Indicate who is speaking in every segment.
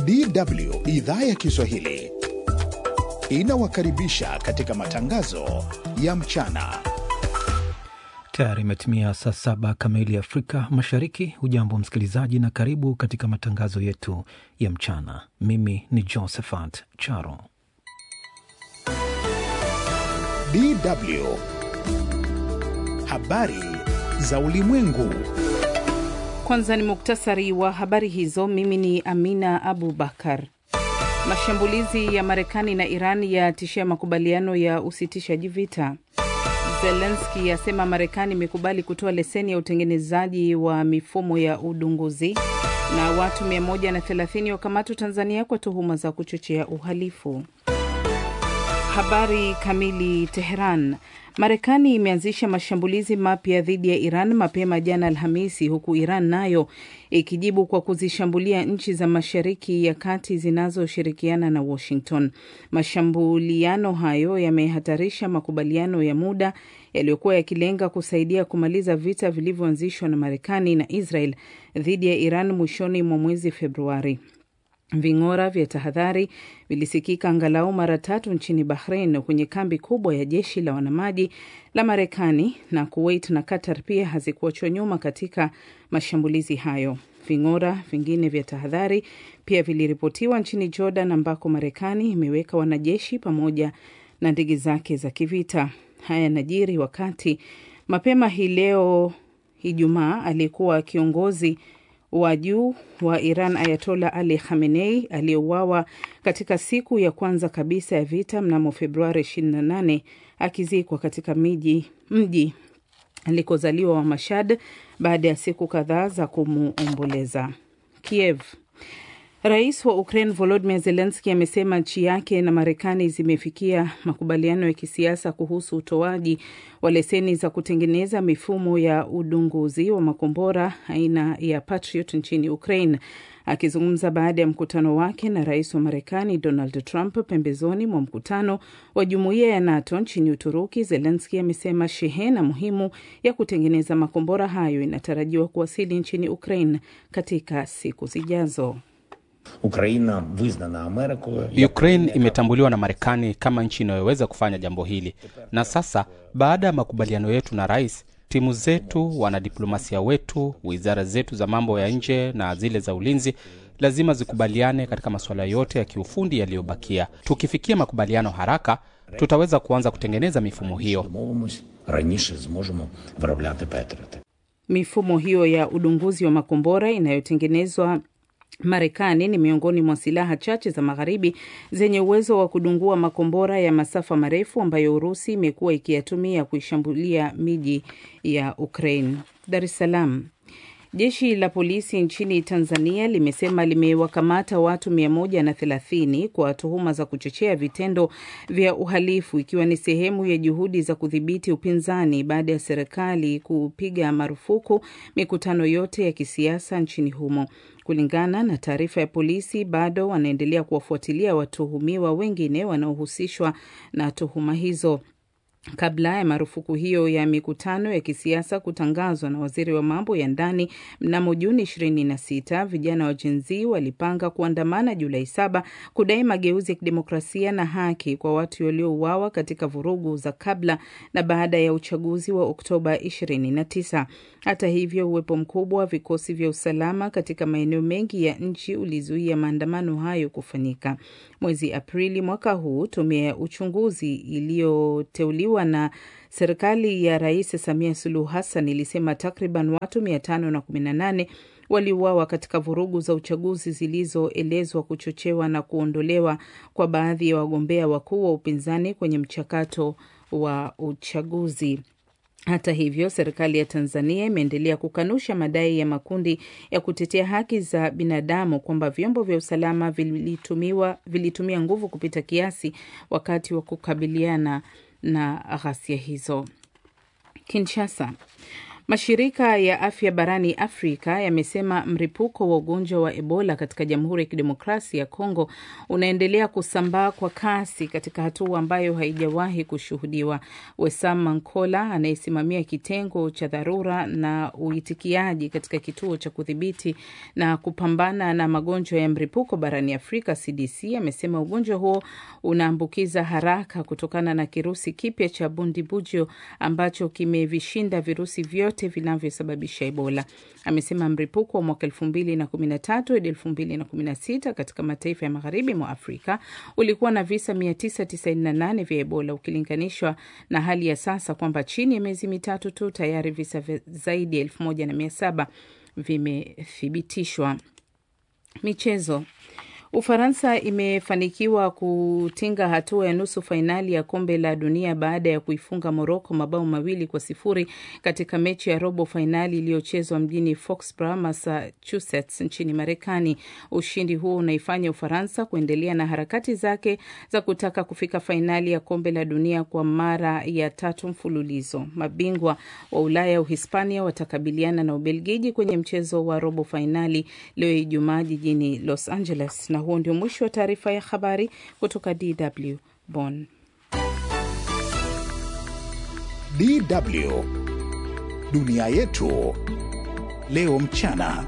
Speaker 1: DW idhaa ya Kiswahili inawakaribisha katika matangazo ya mchana.
Speaker 2: Tayari imetimia saa saba kamili Afrika Mashariki. Hujambo msikilizaji, na karibu katika matangazo yetu ya mchana. Mimi ni Josephat Charo.
Speaker 1: DW habari za ulimwengu.
Speaker 3: Kwanza ni muktasari wa habari hizo. Mimi ni Amina Abu Bakar. Mashambulizi ya Marekani na Iran yatishia makubaliano ya usitishaji vita. Zelenski asema Marekani imekubali kutoa leseni ya utengenezaji wa mifumo ya udunguzi. Na watu 130 wakamatwa Tanzania kwa tuhuma za kuchochea uhalifu. Habari kamili. Teheran. Marekani imeanzisha mashambulizi mapya dhidi ya Iran mapema jana Alhamisi, huku Iran nayo ikijibu kwa kuzishambulia nchi za Mashariki ya Kati zinazoshirikiana na Washington. Mashambuliano hayo yamehatarisha makubaliano ya muda yaliyokuwa yakilenga kusaidia kumaliza vita vilivyoanzishwa na Marekani na Israel dhidi ya Iran mwishoni mwa mwezi Februari. Ving'ora vya tahadhari vilisikika angalau mara tatu nchini Bahrain kwenye kambi kubwa ya jeshi la wanamaji la Marekani, na Kuwait na Qatar pia hazikuachwa nyuma katika mashambulizi hayo. Ving'ora vingine vya tahadhari pia viliripotiwa nchini Jordan, ambako Marekani imeweka wanajeshi pamoja na ndege zake za kivita. Haya yanajiri wakati mapema hii leo Ijumaa aliyekuwa kiongozi wa juu wa Iran Ayatola Ali Khamenei aliyeuawa katika siku ya kwanza kabisa ya vita mnamo Februari 28 akizikwa katika miji mji alikozaliwa wa Mashhad baada ya siku kadhaa za kumuomboleza. Kiev. Rais wa Ukraine Volodymyr Zelensky amesema nchi yake na Marekani zimefikia makubaliano ya kisiasa kuhusu utoaji wa leseni za kutengeneza mifumo ya udunguzi wa makombora aina ya Patriot nchini Ukraine. Akizungumza baada ya mkutano wake na rais wa Marekani Donald Trump pembezoni mwa mkutano wa jumuiya ya NATO nchini Uturuki, Zelensky amesema shehena muhimu ya kutengeneza makombora hayo inatarajiwa kuwasili nchini Ukraine katika siku zijazo.
Speaker 4: Ukraine imetambuliwa na Marekani kama nchi inayoweza kufanya jambo hili, na sasa baada ya makubaliano yetu na rais, timu zetu, wanadiplomasia wetu, wizara zetu za mambo ya nje na zile za ulinzi lazima zikubaliane katika masuala yote ya kiufundi yaliyobakia. Tukifikia makubaliano haraka, tutaweza kuanza kutengeneza mifumo hiyo.
Speaker 3: Mifumo hiyo ya udunguzi wa makombora inayotengenezwa Marekani ni miongoni mwa silaha chache za magharibi zenye uwezo wa kudungua makombora ya masafa marefu ambayo Urusi imekuwa ikiyatumia kuishambulia miji ya Ukraine. Dar es Salaam. Jeshi la polisi nchini Tanzania limesema limewakamata watu 130 kwa tuhuma za kuchochea vitendo vya uhalifu ikiwa ni sehemu ya juhudi za kudhibiti upinzani baada ya serikali kupiga marufuku mikutano yote ya kisiasa nchini humo. Kulingana na taarifa ya polisi, bado wanaendelea kuwafuatilia watuhumiwa wengine wanaohusishwa na tuhuma hizo. Kabla ya marufuku hiyo ya mikutano ya kisiasa kutangazwa na waziri wa mambo ya ndani mnamo Juni 26, vijana wa Gen Z walipanga kuandamana Julai saba kudai mageuzi ya kidemokrasia na haki kwa watu waliouawa katika vurugu za kabla na baada ya uchaguzi wa Oktoba 29. Hata hivyo, uwepo mkubwa wa vikosi vya usalama katika maeneo mengi ya nchi ulizuia maandamano hayo kufanyika. Mwezi Aprili mwaka huu, tume ya uchunguzi iliyoteuliwa na serikali ya Rais Samia Suluhu Hassan ilisema takriban watu 518 waliuawa katika vurugu za uchaguzi zilizoelezwa kuchochewa na kuondolewa kwa baadhi ya wagombea wakuu wa upinzani kwenye mchakato wa uchaguzi. Hata hivyo, serikali ya Tanzania imeendelea kukanusha madai ya makundi ya kutetea haki za binadamu kwamba vyombo vya usalama vilitumiwa, vilitumia nguvu kupita kiasi wakati wa kukabiliana na ghasia hizo. Kinshasa. Mashirika ya afya barani Afrika yamesema mlipuko wa ugonjwa wa Ebola katika Jamhuri ya Kidemokrasia ya Kongo unaendelea kusambaa kwa kasi katika hatua ambayo haijawahi kushuhudiwa. Wesam Mankola anayesimamia kitengo cha dharura na uitikiaji katika kituo cha kudhibiti na kupambana na magonjwa ya mlipuko barani Afrika CDC amesema ugonjwa huo unaambukiza haraka kutokana na kirusi kipya cha Bundibugyo ambacho kimevishinda virusi vyote vinavyosababisha Ebola. Amesema mlipuko wa mwaka elfu mbili na kumi na tatu hadi elfu mbili na kumi na sita katika mataifa ya magharibi mwa Afrika ulikuwa na visa mia tisa tisaini na nane vya Ebola ukilinganishwa na hali ya sasa kwamba chini ya miezi mitatu tu tayari visa zaidi ya elfu moja na mia saba vimethibitishwa. Michezo. Ufaransa imefanikiwa kutinga hatua ya nusu fainali ya kombe la dunia baada ya kuifunga Moroko mabao mawili kwa sifuri katika mechi ya robo fainali iliyochezwa mjini Foxborough, Massachusetts nchini Marekani. Ushindi huo unaifanya Ufaransa kuendelea na harakati zake za kutaka kufika fainali ya kombe la dunia kwa mara ya tatu mfululizo. Mabingwa wa Ulaya, Uhispania, watakabiliana na Ubelgiji kwenye mchezo wa robo fainali leo Ijumaa jijini Los Angeles na huo ndio mwisho wa taarifa ya habari kutoka DW Bonn.
Speaker 1: DW dunia yetu leo mchana.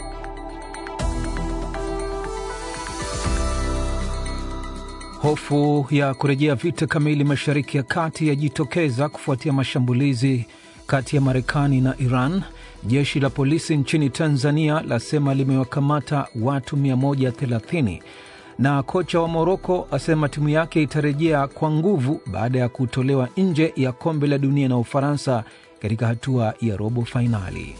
Speaker 2: Hofu ya kurejea vita kamili Mashariki ya Kati yajitokeza kufuatia mashambulizi kati ya Marekani na Iran. Jeshi la polisi nchini Tanzania lasema limewakamata watu 130 na kocha wa Moroko asema timu yake itarejea kwa nguvu baada ya kutolewa nje ya kombe la dunia na Ufaransa katika hatua ya robo fainali.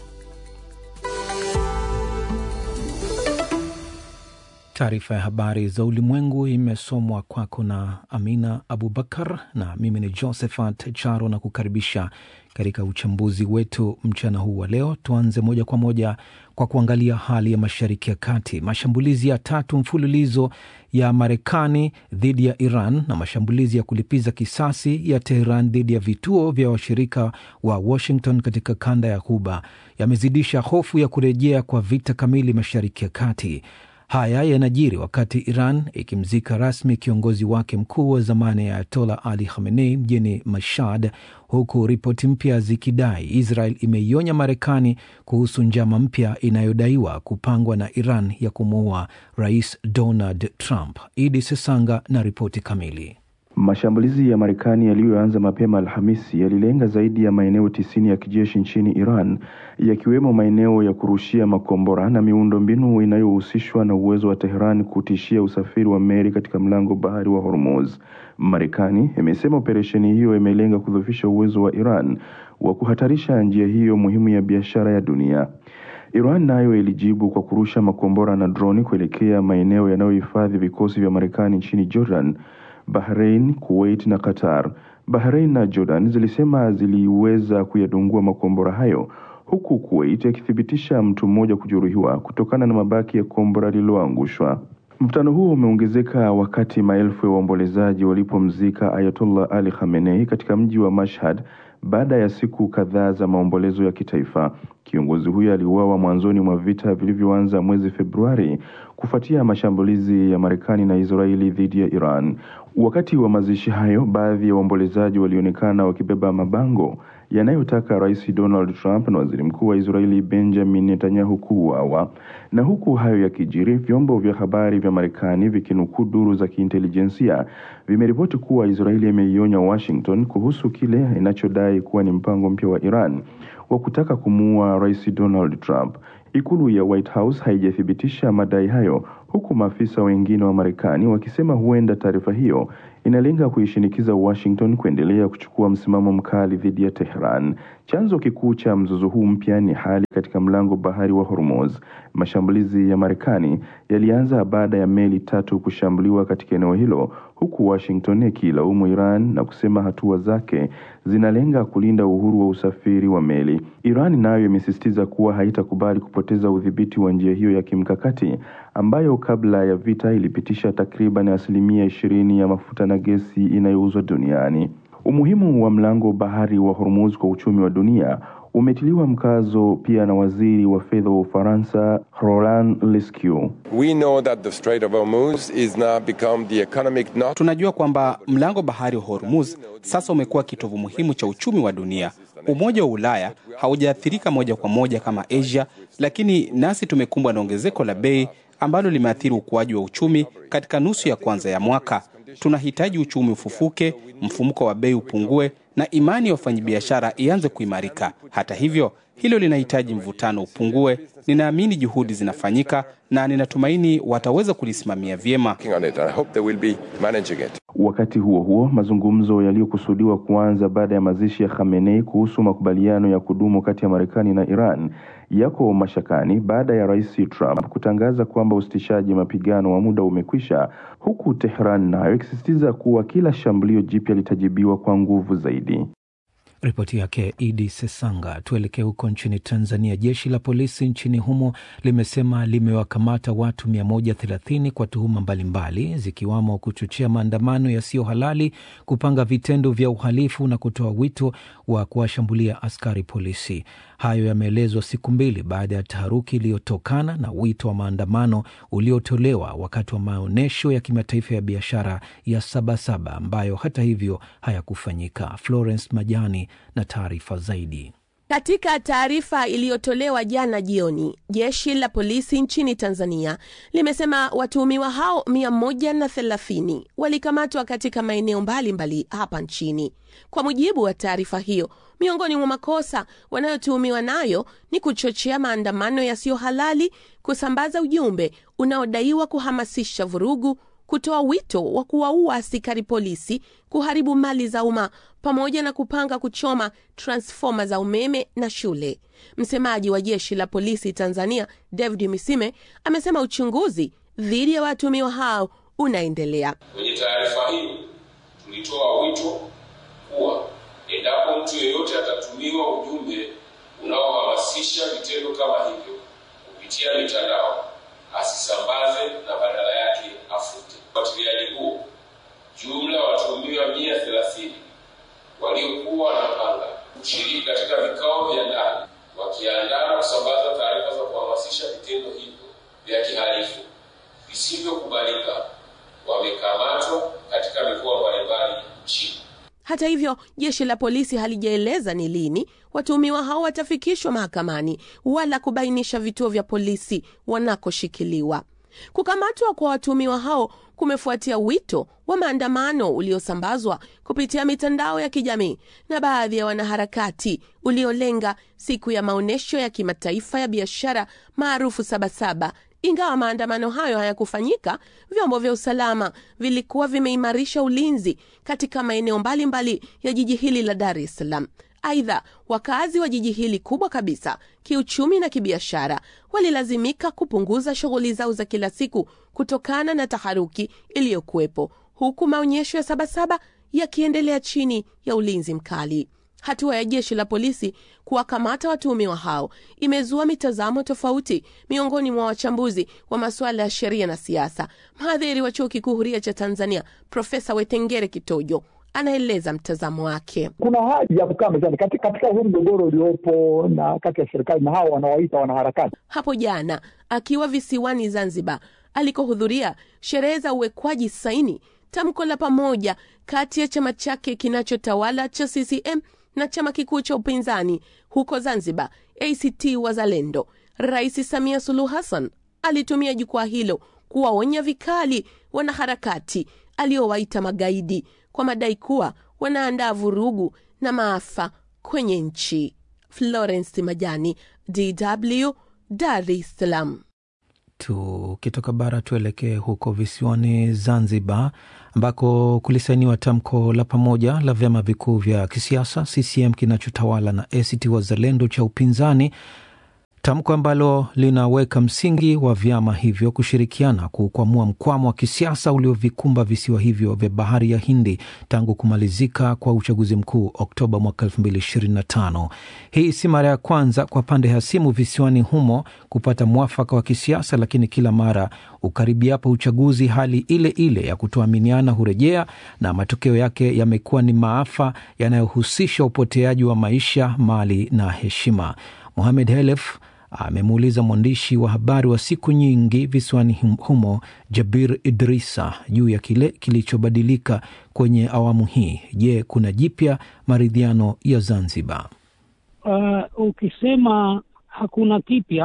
Speaker 2: Taarifa ya habari za ulimwengu imesomwa kwako na Amina Abubakar na mimi ni Josephat Charo na kukaribisha katika uchambuzi wetu mchana huu wa leo. Tuanze moja kwa moja kwa kuangalia hali ya Mashariki ya Kati. Mashambulizi ya tatu mfululizo ya Marekani dhidi ya Iran na mashambulizi ya kulipiza kisasi ya Teheran dhidi ya vituo vya washirika wa Washington katika kanda ya Ghuba yamezidisha hofu ya kurejea kwa vita kamili Mashariki ya Kati. Haya yanajiri wakati Iran ikimzika rasmi kiongozi wake mkuu wa zamani ya Ayatola Ali Khamenei mjini Mashhad, huku ripoti mpya zikidai Israel imeionya Marekani kuhusu njama mpya inayodaiwa kupangwa na Iran ya kumuua Rais Donald Trump. Idi Sesanga na ripoti kamili.
Speaker 5: Mashambulizi ya Marekani yaliyoanza mapema Alhamisi yalilenga zaidi ya maeneo tisini ya kijeshi nchini Iran, yakiwemo maeneo ya kurushia makombora na miundombinu inayohusishwa na uwezo wa Tehran kutishia usafiri wa meli katika mlango bahari wa Hormuz. Marekani imesema operesheni hiyo imelenga kudhoofisha uwezo wa Iran wa kuhatarisha njia hiyo muhimu ya biashara ya dunia. Iran nayo ilijibu kwa kurusha makombora na droni kuelekea maeneo yanayohifadhi vikosi vya Marekani nchini Jordan, Bahrain, Kuwait na Qatar. Bahrain na Jordan zilisema ziliweza kuyadungua makombora hayo huku Kuwait akithibitisha mtu mmoja kujeruhiwa kutokana na mabaki ya kombora lililoangushwa. Mvutano huo umeongezeka wakati maelfu ya waombolezaji walipomzika Ayatollah Ali Khamenei katika mji wa Mashhad baada ya siku kadhaa za maombolezo ya kitaifa. Kiongozi huyo aliuawa mwanzoni mwa vita vilivyoanza mwezi Februari kufuatia mashambulizi ya Marekani na Israeli dhidi ya Iran. Wakati wa mazishi hayo, baadhi ya waombolezaji walionekana wakibeba mabango yanayotaka Rais Donald Trump na Waziri Mkuu wa Israeli Benjamin Netanyahu kuuawa. Na huku hayo yakijiri, vyombo vya habari vya Marekani vikinukuu duru za kiintelijensia vimeripoti kuwa Israeli imeionya Washington kuhusu kile inachodai kuwa ni mpango mpya wa Iran wa kutaka kumuua Rais Donald Trump. Ikulu ya White House haijathibitisha madai hayo, huku maafisa wengine wa Marekani wakisema huenda taarifa hiyo inalenga kuishinikiza Washington kuendelea kuchukua msimamo mkali dhidi ya Tehran. Chanzo kikuu cha mzozo huu mpya ni hali katika mlango bahari wa Hormuz. Mashambulizi ya Marekani yalianza baada ya meli tatu kushambuliwa katika eneo hilo, huku Washington ikilaumu Iran na kusema hatua zake zinalenga kulinda uhuru wa usafiri wa meli. Iran nayo imesisitiza kuwa haitakubali kupoteza udhibiti wa njia hiyo ya kimkakati ambayo kabla ya vita ilipitisha takriban asilimia ishirini ya mafuta na gesi inayouzwa duniani. Umuhimu wa mlango bahari wa Hormuz kwa uchumi wa dunia umetiliwa mkazo pia na waziri wa fedha wa Ufaransa Roland Lescure.
Speaker 6: We know that the Strait of Hormuz is now become the economic knot.
Speaker 4: Tunajua kwamba mlango bahari wa Hormuz sasa umekuwa kitovu muhimu cha uchumi wa dunia. Umoja wa Ulaya haujaathirika moja kwa moja kama Asia, lakini nasi tumekumbwa na ongezeko la bei ambalo limeathiri ukuaji wa uchumi katika nusu ya kwanza ya mwaka. Tunahitaji uchumi ufufuke, mfumuko wa bei upungue na imani ya wafanyabiashara ianze kuimarika. Hata hivyo, hilo linahitaji mvutano upungue. Ninaamini juhudi zinafanyika na ninatumaini wataweza kulisimamia vyema.
Speaker 6: Working on it, and I hope they will be managing it.
Speaker 5: Wakati huo huo, mazungumzo yaliyokusudiwa kuanza baada ya mazishi ya Khamenei kuhusu makubaliano ya kudumu kati ya Marekani na Iran yako mashakani baada ya Rais Trump kutangaza kwamba usitishaji mapigano wa muda umekwisha, huku Tehran nayo ikisisitiza kuwa kila shambulio jipya litajibiwa kwa nguvu zaidi.
Speaker 2: Ripoti yake Idi Sesanga. Tuelekee huko nchini Tanzania. Jeshi la polisi nchini humo limesema limewakamata watu 130 kwa tuhuma mbalimbali zikiwamo kuchochea maandamano yasiyo halali, kupanga vitendo vya uhalifu na kutoa wito wa kuwashambulia askari polisi. Hayo yameelezwa siku mbili baada ya taharuki iliyotokana na wito wa maandamano uliotolewa wakati wa maonyesho ya kimataifa ya biashara ya Sabasaba ambayo hata hivyo hayakufanyika. Florence Majani na taarifa zaidi.
Speaker 7: Katika taarifa iliyotolewa jana jioni, jeshi la polisi nchini Tanzania limesema watuhumiwa hao 130 walikamatwa katika maeneo mbalimbali hapa nchini. Kwa mujibu wa taarifa hiyo, miongoni mwa makosa wanayotuhumiwa nayo ni kuchochea maandamano yasiyo halali, kusambaza ujumbe unaodaiwa kuhamasisha vurugu kutoa wito wa kuwaua askari polisi, kuharibu mali za umma pamoja na kupanga kuchoma transfoma za umeme na shule. Msemaji wa jeshi la polisi Tanzania, David Misime, amesema uchunguzi dhidi ya watuhumiwa hao unaendelea.
Speaker 8: Kwenye taarifa hiyo tulitoa wito kuwa endapo mtu yeyote atatumiwa ujumbe unaohamasisha vitendo kama hivyo kupitia mitandao asisambaze na badala yake afute. Ufuatiliaji huo, jumla ya watuhumiwa mia thelathini waliokuwa wanapanga kushiriki katika vikao vya ndani wakiandaa na kusambaza taarifa za kuhamasisha vitendo hivyo vya kihalifu visivyokubalika wamekamatwa katika mikoa mbalimbali nchini.
Speaker 7: Hata hivyo, jeshi la polisi halijaeleza ni lini watuhumiwa hao watafikishwa mahakamani wala kubainisha vituo vya polisi wanakoshikiliwa. Kukamatwa kwa watuhumiwa hao kumefuatia wito wa maandamano uliosambazwa kupitia mitandao ya kijamii na baadhi ya wanaharakati uliolenga siku ya maonyesho ya kimataifa ya biashara maarufu Sabasaba. Ingawa maandamano hayo hayakufanyika, vyombo vya usalama vilikuwa vimeimarisha ulinzi katika maeneo mbalimbali ya jiji hili la Dar es Salaam. Aidha, wakazi wa jiji hili kubwa kabisa kiuchumi na kibiashara walilazimika kupunguza shughuli zao za kila siku kutokana na taharuki iliyokuwepo, huku maonyesho ya Sabasaba yakiendelea chini ya ulinzi mkali. Hatua ya jeshi la polisi kuwakamata watuhumiwa hao imezua mitazamo tofauti miongoni mwa wachambuzi wa masuala ya sheria na siasa. Mhadhiri wa chuo kikuu huria cha Tanzania Profesa Wetengere Kitojo anaeleza mtazamo wake.
Speaker 9: Kuna haja ya kukaa mezani katika, katika huu mgogoro uliopo na kati ya serikali na hao wanawaita wanaharakati.
Speaker 7: Hapo jana akiwa visiwani Zanzibar alikohudhuria sherehe za uwekwaji saini tamko la pamoja kati ya chama chake kinachotawala cha CCM na chama kikuu cha upinzani huko Zanzibar, ACT Wazalendo, Rais Samia Suluhu Hassan alitumia jukwaa hilo kuwaonya vikali wanaharakati aliowaita magaidi kwa madai kuwa wanaandaa vurugu na maafa kwenye nchi. Florence Majani, DW, Dar es Salaam.
Speaker 2: Tukitoka bara tuelekee huko visiwani Zanzibar, ambako kulisainiwa tamko la pamoja la vyama vikuu vya kisiasa CCM kinachotawala na ACT Wazalendo cha upinzani tamko ambalo linaweka msingi wa vyama hivyo kushirikiana kukwamua mkwamo wa kisiasa uliovikumba visiwa hivyo vya bahari ya Hindi tangu kumalizika kwa uchaguzi mkuu Oktoba mwaka 2025. Hii si mara ya kwanza kwa pande hasimu visiwani humo kupata mwafaka wa kisiasa, lakini kila mara ukaribiapo uchaguzi, hali ile ile ya kutoaminiana hurejea na matokeo yake yamekuwa ni maafa yanayohusisha upoteaji wa maisha, mali na heshima. Mohamed Helef amemuuliza mwandishi wa habari wa siku nyingi visiwani humo Jabir Idrisa juu ya kile kilichobadilika kwenye awamu hii. Je, kuna jipya maridhiano ya Zanzibar?
Speaker 10: Uh, ukisema hakuna kipya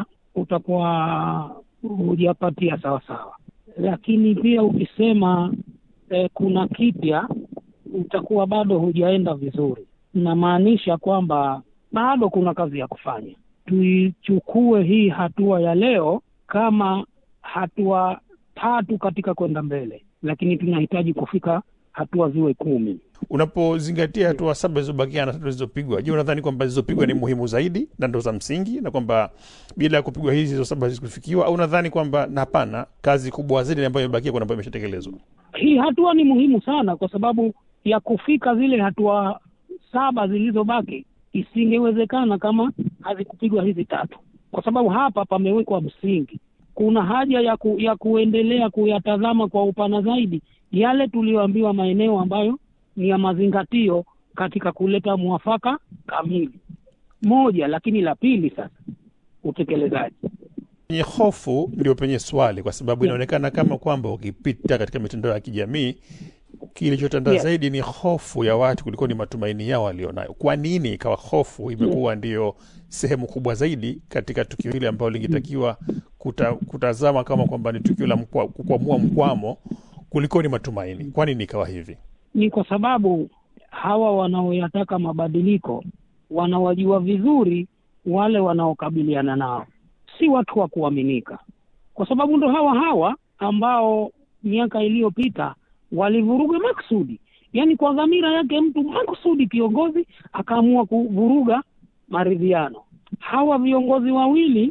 Speaker 10: utakuwa hujapatia sawasawa, lakini pia ukisema eh, kuna kipya utakuwa bado hujaenda vizuri. Inamaanisha kwamba bado kuna kazi ya kufanya. Tuichukue hii hatua ya leo kama hatua tatu katika kwenda mbele, lakini tunahitaji kufika hatua ziwe kumi.
Speaker 11: Unapozingatia hatua saba zilizobakia na tatu zilizopigwa, je, unadhani kwamba zilizopigwa ni muhimu zaidi na ndo za msingi, na kwamba bila ya kupigwa hizi hizo saba hazikufikiwa, au unadhani kwamba na hapana, kazi kubwa zaidi ambayo imebakia kuna ambayo imeshatekelezwa?
Speaker 10: Hii hatua ni muhimu sana, kwa sababu ya kufika zile hatua saba zilizobaki isingewezekana kama hazikupigwa hizi tatu, kwa sababu hapa pamewekwa msingi. Kuna haja ya, ku, ya kuendelea kuyatazama kwa upana zaidi yale tuliyoambiwa maeneo ambayo ni ya mazingatio katika kuleta mwafaka kamili moja. Lakini la pili sasa, utekelezaji
Speaker 11: Penye hofu ndio penye swali, kwa sababu inaonekana kama kwamba ukipita katika mitandao ya kijamii kilichotanda
Speaker 10: Yeah.
Speaker 11: zaidi ni hofu ya watu kuliko ni matumaini yao walionayo. Kwa nini ikawa hofu imekuwa ndiyo sehemu kubwa zaidi katika tukio hili ambalo lingetakiwa kuta, kutazama kama kwamba ni tukio la mkwa, kukwamua mkwamo kuliko ni matumaini? Kwa nini ikawa hivi?
Speaker 10: ni kwa sababu hawa wanaoyataka mabadiliko wanawajua vizuri wale wanaokabiliana nao, si watu wa kuaminika, kwa sababu ndo hawa hawa ambao miaka iliyopita walivuruga maksudi, yaani kwa dhamira yake mtu maksudi, kiongozi akaamua kuvuruga maridhiano. Hawa viongozi wawili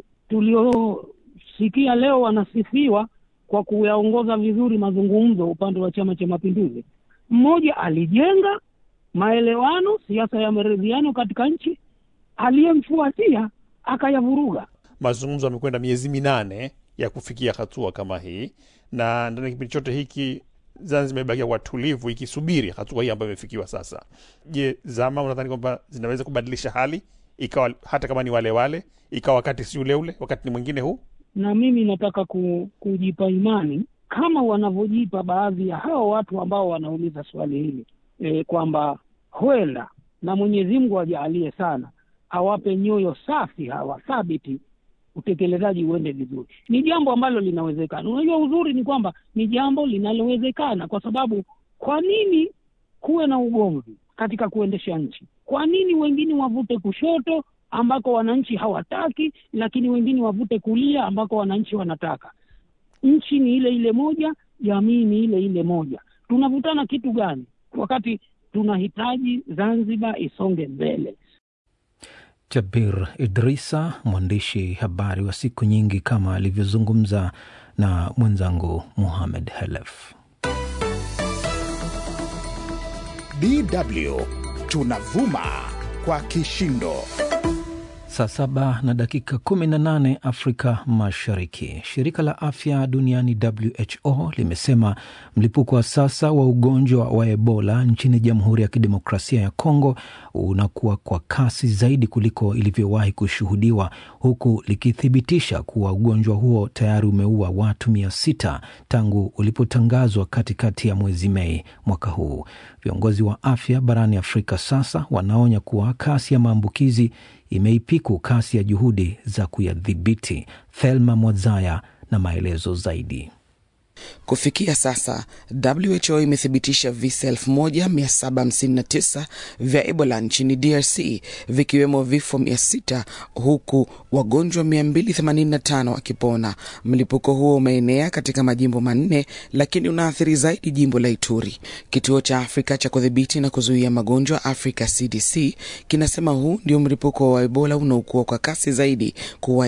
Speaker 10: tuliosikia leo wanasifiwa kwa kuyaongoza vizuri mazungumzo upande wa Chama cha Mapinduzi, mmoja alijenga maelewano, siasa ya maridhiano katika nchi, aliyemfuatia akayavuruga.
Speaker 11: Mazungumzo yamekwenda miezi minane ya kufikia hatua kama hii, na ndani ya kipindi chote hiki Zanzibar imebakia kwa tulivu ikisubiri hatua hii ambayo imefikiwa sasa. Je, zama unadhani kwamba zinaweza kubadilisha hali ikawa hata kama ni wale wale, ikawa wakati si ule ule, wakati ni mwingine huu?
Speaker 10: Na mimi nataka ku, kujipa imani kama wanavyojipa baadhi ya hao watu ambao wanauliza swali hili e, kwamba huenda na Mwenyezi Mungu ajaalie sana awape nyoyo safi hawa thabiti, utekelezaji uende vizuri. Ni jambo ambalo linawezekana. Unajua, uzuri ni kwamba ni jambo linalowezekana, kwa sababu kwa nini kuwe na ugomvi katika kuendesha nchi? Kwa nini wengine wavute kushoto ambako wananchi hawataki, lakini wengine wavute kulia ambako wananchi wanataka? Nchi ni ile ile moja, jamii ni ile ile moja. Tunavutana kitu gani wakati tunahitaji Zanzibar isonge mbele?
Speaker 2: Jabir Idrisa, mwandishi habari wa siku nyingi, kama alivyozungumza na mwenzangu Muhamed Helef.
Speaker 1: DW tunavuma kwa kishindo.
Speaker 2: Saa saba na dakika 18 Afrika Mashariki. Shirika la Afya Duniani WHO limesema mlipuko wa sasa wa ugonjwa wa Ebola nchini Jamhuri ya Kidemokrasia ya Kongo unakuwa kwa kasi zaidi kuliko ilivyowahi kushuhudiwa, huku likithibitisha kuwa ugonjwa huo tayari umeua watu mia sita tangu ulipotangazwa katikati ya mwezi Mei mwaka huu. Viongozi wa afya barani Afrika sasa wanaonya kuwa kasi ya maambukizi imeipiku kasi ya juhudi za kuyadhibiti. Thelma Mwadzaya na maelezo zaidi.
Speaker 12: Kufikia sasa WHO imethibitisha visa 1759 vya Ebola nchini DRC vikiwemo vifo 600 huku wagonjwa 285 wakipona. Mlipuko huo umeenea katika majimbo manne, lakini unaathiri zaidi jimbo la Ituri. Kituo cha Afrika cha kudhibiti na kuzuia magonjwa Africa CDC kinasema huu ndio mlipuko wa Ebola unaokuwa kwa kasi zaidi kuwa